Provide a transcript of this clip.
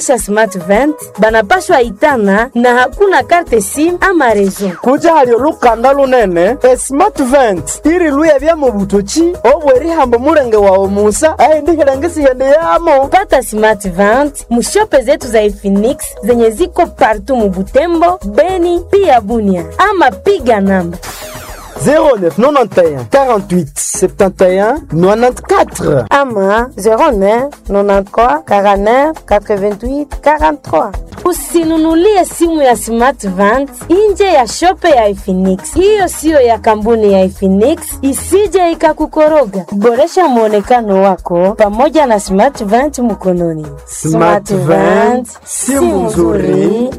sa smart vent banapashwa itana na hakuna karte sim ama rezo kuja hali olukanda lunene esmart vent iriluya bya mu butoki obwerihambo mulenge wawe musa aindihilengisighende yamo pata smart vent mushope zetu za Efinix zenye ziko partu mubutembo beni pia bunia ama piga namba 0991 48 71 94 ama 09 93 49 88 43 usinunulie simu ya smart vent nje ya shope ya Efinix. Hiyo siyo ya kampuni ya Efinix, isije ikakukoroga. Boresha mwonekano wako pamoja na smart vent mkononi. Smart Vent, simu nzuri